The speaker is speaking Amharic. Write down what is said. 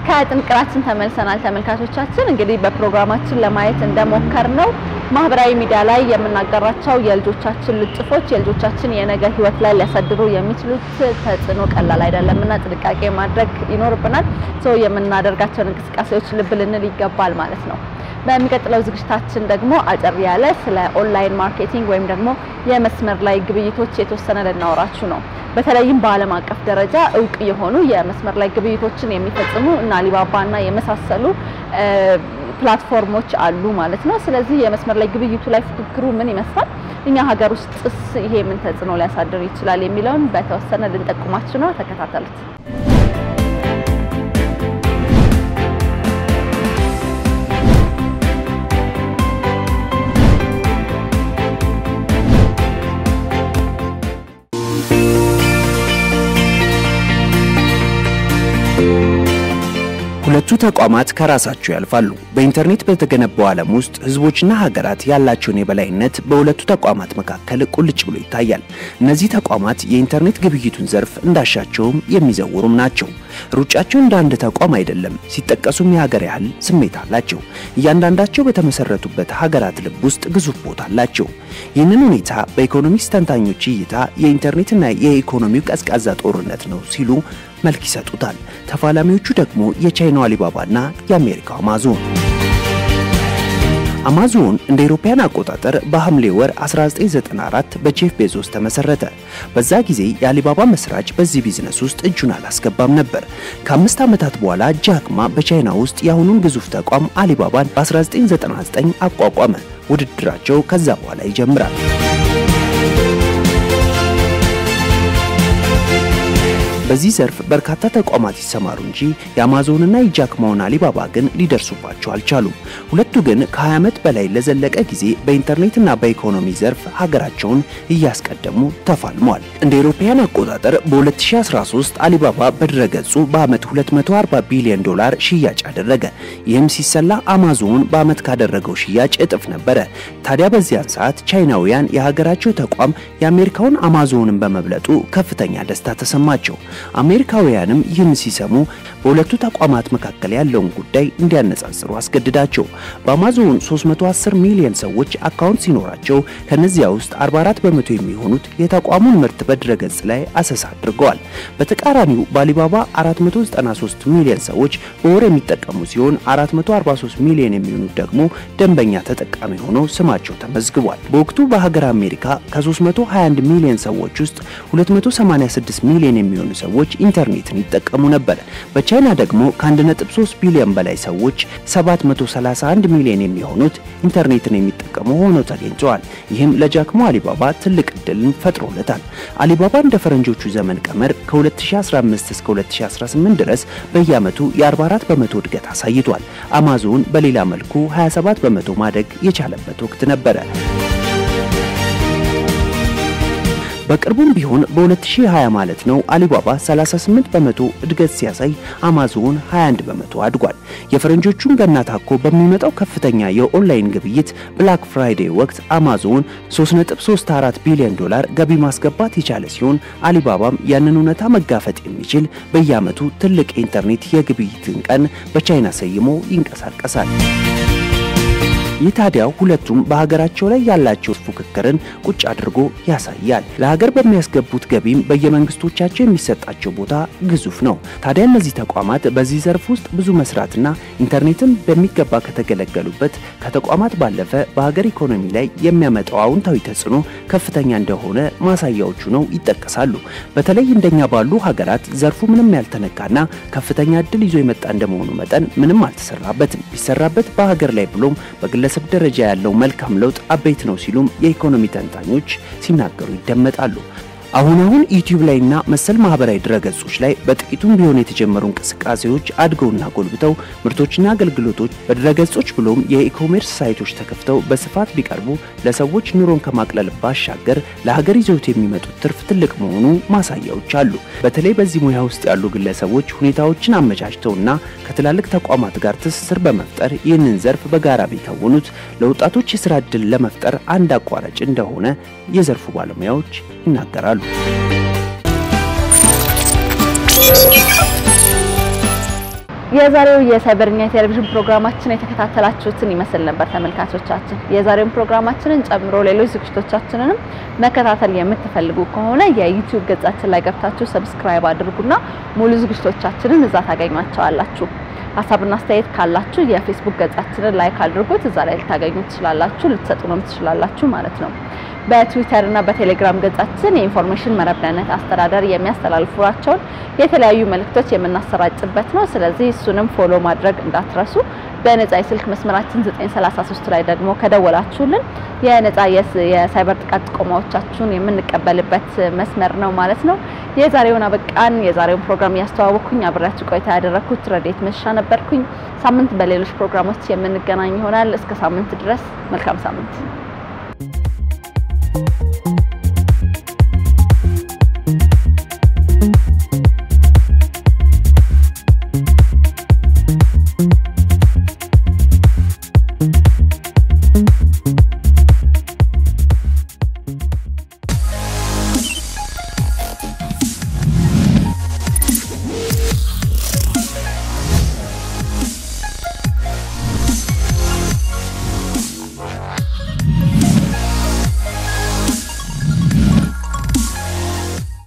ከጥንቅራችን ተመልሰናል ተመልካቾቻችን። እንግዲህ በፕሮግራማችን ለማየት እንደሞከር ነው ማህበራዊ ሚዲያ ላይ የምናጋራቸው የልጆቻችን ልጥፎች የልጆቻችን የነገ ህይወት ላይ ሊያሳድሩ የሚችሉት ተጽዕኖ ቀላል አይደለምና ጥንቃቄ ማድረግ ይኖርብናል። ሰው የምናደርጋቸውን እንቅስቃሴዎች ልብ ልንል ይገባል ማለት ነው። በሚቀጥለው ዝግጅታችን ደግሞ አጠር ያለ ስለ ኦንላይን ማርኬቲንግ ወይም ደግሞ የመስመር ላይ ግብይቶች የተወሰነ ልናወራችሁ ነው። በተለይም በዓለም አቀፍ ደረጃ እውቅ የሆኑ የመስመር ላይ ግብይቶችን የሚፈጽሙ እና አሊባባና የመሳሰሉ ፕላትፎርሞች አሉ ማለት ነው። ስለዚህ የመስመር ላይ ግብይቱ ላይ ፉክክሩ ምን ይመስላል፣ እኛ ሀገር ውስጥስ ይሄ ምን ተጽዕኖ ሊያሳድር ይችላል የሚለውን በተወሰነ ልንጠቁማችሁ ነው። ተከታተሉት። ሁለቱ ተቋማት ከራሳቸው ያልፋሉ። በኢንተርኔት በተገነባው ዓለም ውስጥ ህዝቦችና ሀገራት ያላቸውን የበላይነት በሁለቱ ተቋማት መካከል ቁልጭ ብሎ ይታያል። እነዚህ ተቋማት የኢንተርኔት ግብይቱን ዘርፍ እንዳሻቸውም የሚዘውሩም ናቸው። ሩጫቸው እንደ አንድ ተቋም አይደለም። ሲጠቀሱም የሀገር ያህል ስሜት አላቸው። እያንዳንዳቸው በተመሰረቱበት ሀገራት ልብ ውስጥ ግዙፍ ቦታ አላቸው። ይህንን ሁኔታ በኢኮኖሚክስ ተንታኞች እይታ የኢንተርኔትና የኢኮኖሚው ቀዝቃዛ ጦርነት ነው ሲሉ መልክ ይሰጡታል። ተፋላሚዎቹ ደግሞ የቻይናው አሊባባና የአሜሪካው አማዞን። አማዞን እንደ አውሮፓውያን አቆጣጠር በሐምሌ ወር 1994 በጄፍ ቤዞስ ተመሰረተ። በዛ ጊዜ የአሊባባ መስራች በዚህ ቢዝነስ ውስጥ እጁን አላስገባም ነበር። ከአምስት ዓመታት በኋላ ጃክማ በቻይና ውስጥ የአሁኑን ግዙፍ ተቋም አሊባባን በ1999 አቋቋመ። ውድድራቸው ከዛ በኋላ ይጀምራል። በዚህ ዘርፍ በርካታ ተቋማት ይሰማሩ እንጂ የአማዞንና የጃክማውን አሊባባ ግን ሊደርሱባቸው አልቻሉም። ሁለቱ ግን ከ20 ዓመት በላይ ለዘለቀ ጊዜ በኢንተርኔትና በኢኮኖሚ ዘርፍ ሀገራቸውን እያስቀደሙ ተፋልመዋል። እንደ አውሮፓውያን አቆጣጠር በ2013 አሊባባ በድረገጹ በዓመት 240 ቢሊዮን ዶላር ሽያጭ አደረገ። ይህም ሲሰላ አማዞን በዓመት ካደረገው ሽያጭ እጥፍ ነበረ። ታዲያ በዚያን ሰዓት ቻይናውያን የሀገራቸው ተቋም የአሜሪካውን አማዞንን በመብለጡ ከፍተኛ ደስታ ተሰማቸው። አሜሪካውያንም ይህን ሲሰሙ በሁለቱ ተቋማት መካከል ያለውን ጉዳይ እንዲያነጻጽሩ አስገድዳቸው። በአማዞን 310 ሚሊዮን ሰዎች አካውንት ሲኖራቸው ከነዚያ ውስጥ 44 በመቶ የሚሆኑት የተቋሙን ምርት በድረገጽ ላይ አሰሳ አድርገዋል። በተቃራኒው በአሊባባ 493 ሚሊዮን ሰዎች በወር የሚጠቀሙ ሲሆን 443 ሚሊዮን የሚሆኑት ደግሞ ደንበኛ ተጠቃሚ ሆነው ስማቸው ተመዝግቧል። በወቅቱ በሀገር አሜሪካ ከ321 ሚሊዮን ሰዎች ውስጥ 286 ሚሊዮን የሚሆኑ ሰዎች ኢንተርኔትን ይጠቀሙ ነበር። በቻይና ደግሞ ከ1.3 ቢሊዮን በላይ ሰዎች 731 ሚሊዮን የሚሆኑት ኢንተርኔትን የሚጠቀሙ ሆነው ተገኝተዋል። ይህም ለጃክሞ አሊባባ ትልቅ እድልን ፈጥሮለታል። አሊባባ እንደ ፈረንጆቹ ዘመን ቀመር ከ2015 እስከ 2018 ድረስ በየዓመቱ የ44 በመቶ እድገት አሳይቷል። አማዞን በሌላ መልኩ 27 በመቶ ማደግ የቻለበት ወቅት ነበረ። በቅርቡም ቢሆን በ2020 ማለት ነው አሊባባ 38 በመቶ እድገት ሲያሳይ አማዞን 21 በመቶ አድጓል። የፈረንጆቹን ገና ታኮ በሚመጣው ከፍተኛ የኦንላይን ግብይት ብላክ ፍራይዴ ወቅት አማዞን 3.34 ቢሊዮን ዶላር ገቢ ማስገባት የቻለ ሲሆን አሊባባም ያንን እውነታ መጋፈጥ የሚችል በየዓመቱ ትልቅ የኢንተርኔት የግብይትን ቀን በቻይና ሰይሞ ይንቀሳቀሳል። ይህ ታዲያ ሁለቱም በሀገራቸው ላይ ያላቸው ፉክክርን ቁጭ አድርጎ ያሳያል። ለሀገር በሚያስገቡት ገቢም በየመንግስቶቻቸው የሚሰጣቸው ቦታ ግዙፍ ነው። ታዲያ እነዚህ ተቋማት በዚህ ዘርፍ ውስጥ ብዙ መስራትና ኢንተርኔትን በሚገባ ከተገለገሉበት ከተቋማት ባለፈ በሀገር ኢኮኖሚ ላይ የሚያመጣው አዎንታዊ ተጽዕኖ ከፍተኛ እንደሆነ ማሳያዎቹ ነው ይጠቀሳሉ። በተለይ እንደኛ ባሉ ሀገራት ዘርፉ ምንም ያልተነካና ከፍተኛ እድል ይዞ የመጣ እንደመሆኑ መጠን ምንም አልተሰራበትም። ቢሰራበት በሀገር ላይ ብሎም በግለ በግለሰብ ደረጃ ያለው መልካም ለውጥ አበይት ነው ሲሉም የኢኮኖሚ ተንታኞች ሲናገሩ ይደመጣሉ። አሁን አሁን ዩቲዩብ ላይና መሰል ማህበራዊ ድረገጾች ላይ በጥቂቱም ቢሆን የተጀመሩ እንቅስቃሴዎች አድገውና ጎልብተው ምርቶችና አገልግሎቶች በድረገጾች ብሎም የኢኮሜርስ ሳይቶች ተከፍተው በስፋት ቢቀርቡ ለሰዎች ኑሮን ከማቅለል ባሻገር ለሀገር ይዘውት የሚመጡት ትርፍ ትልቅ መሆኑ ማሳያዎች አሉ። በተለይ በዚህ ሙያ ውስጥ ያሉ ግለሰቦች ሁኔታዎችን አመቻችተውና ከትላልቅ ተቋማት ጋር ትስስር በመፍጠር ይህንን ዘርፍ በጋራ ቢከውኑት ለወጣቶች የስራ ዕድል ለመፍጠር አንድ አቋራጭ እንደሆነ የዘርፉ ባለሙያዎች ይናገራሉ። የዛሬው የሳይበርኛ የቴሌቪዥን ፕሮግራማችን የተከታተላችሁትን ይመስል ነበር ተመልካቾቻችን። የዛሬውን ፕሮግራማችንን ጨምሮ ሌሎች ዝግጅቶቻችንንም መከታተል የምትፈልጉ ከሆነ የዩቲዩብ ገጻችን ላይ ገብታችሁ ሰብስክራይብ አድርጉና ሙሉ ዝግጅቶቻችንን እዛ ታገኟቸዋላችሁ። ሀሳብና አስተያየት ካላችሁ የፌስቡክ ገጻችንን ላይክ አድርጉት። እዛ ላይ ልታገኙ ትችላላችሁ፣ ልትሰጡንም ትችላላችሁ ማለት ነው። በትዊተር እና በቴሌግራም ገጻችን የኢንፎርሜሽን መረብ ደህንነት አስተዳደር የሚያስተላልፏቸውን የተለያዩ መልእክቶች የምናሰራጭበት ነው። ስለዚህ እሱንም ፎሎ ማድረግ እንዳትረሱ። በነጻ የስልክ መስመራችን 933 ላይ ደግሞ ከደወላችሁልን የነጻ የሳይበር ጥቃት ጥቆማዎቻችሁን የምንቀበልበት መስመር ነው ማለት ነው። የዛሬውን አበቃን። የዛሬውን ፕሮግራም እያስተዋወቅኩኝ አብሬያችሁ ቆይታ ያደረኩት ረዴት መሻ ነበርኩኝ። ሳምንት በሌሎች ፕሮግራሞች የምንገናኝ ይሆናል። እስከ ሳምንት ድረስ መልካም ሳምንት